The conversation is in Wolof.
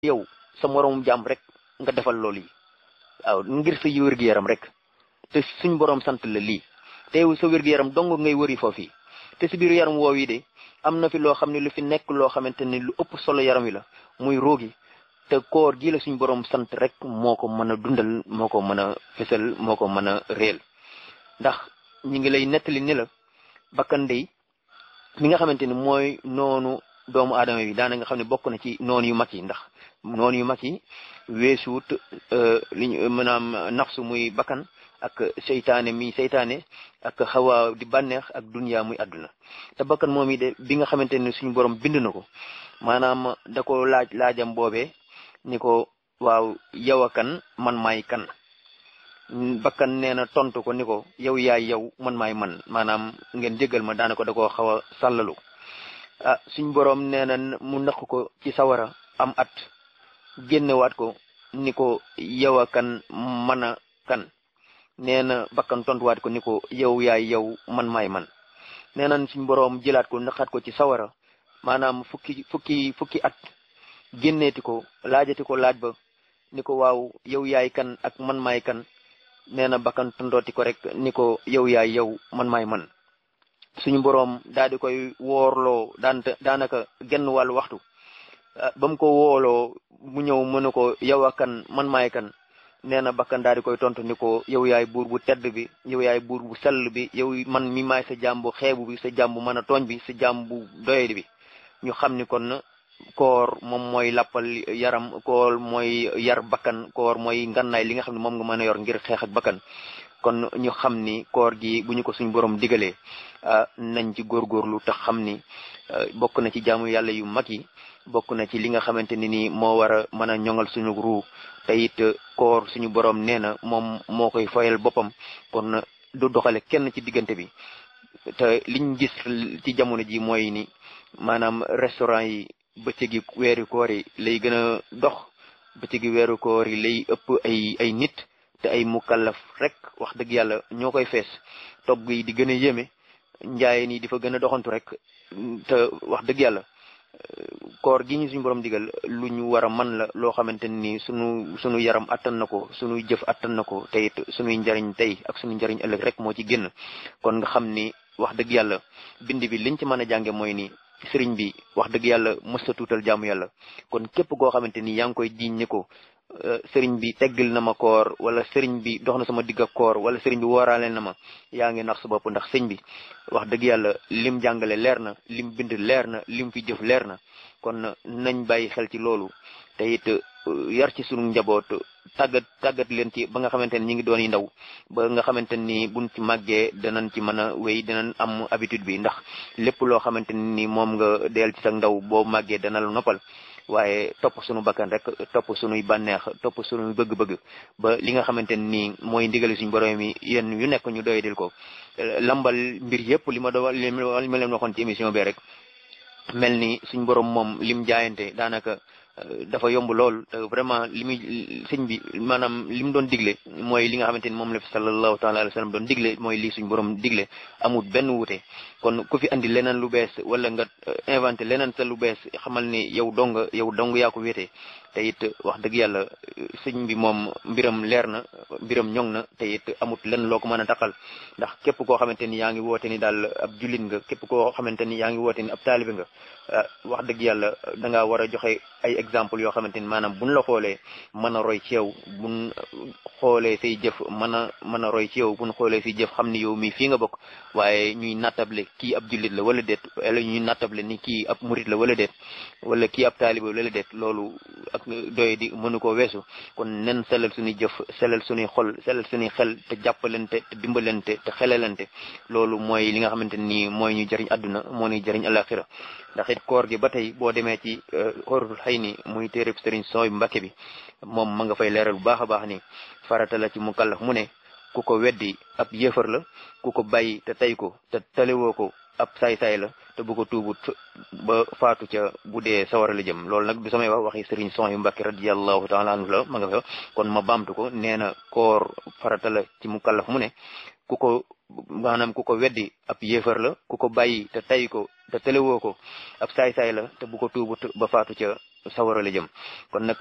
yow sa moroom jàmm rek nga defal loolu yi waaw ngir sa wér-gu-yaram rek te suñ borom sant la lii te yow sa wér-gu-yaram dong ngay wëri foofu te si biir yaram woow yi de am na fi loo xam ne lu fi nekk loo xamante ni lu ëpp solo yaram wi la muy roogi te koor gi la suñ borom sant rek moo ko mën a dundal moo ko mën a fësal moo ko mën a réel ndax ñi ngi lay nettali ni la bakkan dey mi nga xamante ni mooy noonu doomu aadama bi daana nga xam ne bokk na ci noonu yu mag yi ndax noonu yu mag yi weesuut li ñu maanaam nafsu muy bakkan ak seytaane mi seytaane ak xawaa di bànneex ak dunya muy àdduna te bakkan moom yi de bi nga xamante ni suñu borom bind na ko maanaam da ko laaj laajam boobee ni ko waaw yow a kan man maay kan bakkan nee na tontu ko ni ko yow yaay yow man maay man maanaam ngeen jéggal ma daana ko da koo xaw a sàllalu ah suñ boroom nee na mu naq ko ci sawara am at génnewaat ko ni ko yow a kan man a kan nee na bakkan tontuwaat ko ni ko yow yaay yow man maay man nee na suñ boroom jëlaat ko naqaat ko ci sawara maanaam fukki fukki fukki at génneeti ko laajati ko laaj ba ni ko waaw yow yaay kan ak man maay kan nee na bakkan tontooti ko rek ni ko yow yaay yow man maay man suñu boroom daal di koy woorloo daan daanaka genn wàllu waxtu ba mu ko wooloo mu ñëw mu ne ko yow a kan man maay kan nee na bakkan daal di koy tontu ni ko yow yaay buur bu tedd bi yow yaay buur bu sell bi yow man mi maay sa jaam bu xeebu bi sa jaam bu mën a tooñ bi sa jaam bu doyadi bi ñu xam ni kon koor moom mooy lappal yaram koor mooy yar bakkan koor mooy ngannaay li nga xam ne moom nga mën a yor ngir xeex ak bakkan kon ñu xam ni koor gi bu ñu ko suñ borom digalee nañ ci góorgóorlu te xam ni bokk na ci jaamu yàlla yu mag yi bokk na ci li nga xamante ni nii moo war a mën a ñoŋal suñu ruu te it koor suñu borom nee na moom moo koy fayal boppam kon du doxale kenn ci diggante bi te liñ gis ci jamono ji mooy ni maanaam restaurant yi bëccëgi weeru koor yi lay gën a dox bëccëgi weeru koor yi lay ëpp ay ay nit te ay mukallaf rek wax dëgg yàlla ñoo koy fees togg yi di gën a yéeme njaayeen yi di fa gën a doxantu rek te wax dëgg yàlla koor gi ñu suñu borom digal lu ñu war a man la loo xamante ni sunu sunu yaram attan na ko sunuy jëf attan na ko te it sunuy njariñ tey ak sunu njariñ ëllëg rek moo ci génn kon nga xam ni wax dëgg yàlla bind bi liñ ci mën a jànge mooy ni sëriñ bi wax dëgg yàlla mës a tuutal jaamu yàlla kon képp koo xamante ni yaa ngi koy diñ ni ko sëriñ bi teggil na ma koor wala sëriñ bi dox na sama digg ak koor wala sëriñ bi wooraale na ma yaa ngi nax sa bopp ndax sëñ bi wax dëgg yàlla lim jàngale leer na lim bind leer na lim fi jëf leer na kon nañ bàyyi xel ci loolu te it yar ci sunu njaboot tàggat tàggat leen ci ba nga xamante ni ñi ngi doon yi ndaw ba nga xamante ni buñ ci màggee danañ ci mën a wéy danañ am habitude bi ndax lépp loo xamante ni moom nga deel ci sa ndaw boo màggee dana la noppal waaye topp sunu bakkan rek topp sunuy bànneex topp sunuy bëgg-bëgg ba li nga xamante ni mooy ndigali suñu borom yi yéen yu nekk ñu doy dil ko lambal mbir yëpp li ma do li ma leen waxoon ci émission bi rek mel ni suñ borom moom lim jaayante daanaka dafa yomb lool te vraiment li muy sëñ bi maanaam li mu doon digle mooy li nga xamante ni moom la fi sallallahu taala alayhi wa sallam doon digle mooy lii suñ borom digle amul benn wuute kon ku fi andi leneen lu bees wala nga inventé leneen sa lu bees xamal ni yow dong yow dong yaa ko wéetee te it wax dëgg yàlla sëñ bi moom mbiram leer na mbiram ñoŋ na te it amut lenn loo ko mën a taqal ndax képp koo xamante ni yaa ngi woote ni daal ab jullit nga képp koo xamante ni yaa ngi woote ni ab taalibe nga wax dëgg yàlla da ngaa war a joxe ay exemple yoo xamante ni maanaam buñ la xoolee mën a roy ci yow buñ xoolee say jëf mën a mën a roy ci yow buñ xoolee say jëf xam ni yow mii fii nga bokk waaye ñuy nattable kii ab jullit la wala déet wala ñuy nattable ni kii ab murit la wala déet wala kii ab taalibe wala déet loolu ak doye di mënu ko weesu kon nen selal suñuy jëf selal suñuy xol selal suñuy xel te jàppalante te dimbalante te xelalante loolu mooy li nga xamante ni mooy ñu jëriñ àdduna moo ñuy jëriñ alaxira ndax it koor gi ba tey boo demee ci xóoratul xëy ni muy téereb sëriñ sooy mbàkke bi moom ma nga fay leeral bu baax a baax ni farata la ci mu kallaf mu ne ku ko weddi ab yéefar la ku ko bàyyi te tey ko te talewoo ko ab saay-saay la te bu ko tuubut ba faatu ca bu dee sawara la jëm loolu nag du samay wax waxi sëriñ son yu mbàkke radiallahu taala anhu la ma nga fa kon ma baamtu ko nee na koor farata la ci mu kallaf mu ne ku ko maanaam ku ko weddi ab yéefar la ku ko bàyyi te tay ko te telewoo ko ab saay-saay la te bu ko tuubut ba faatu ca sawara la jëm kon nag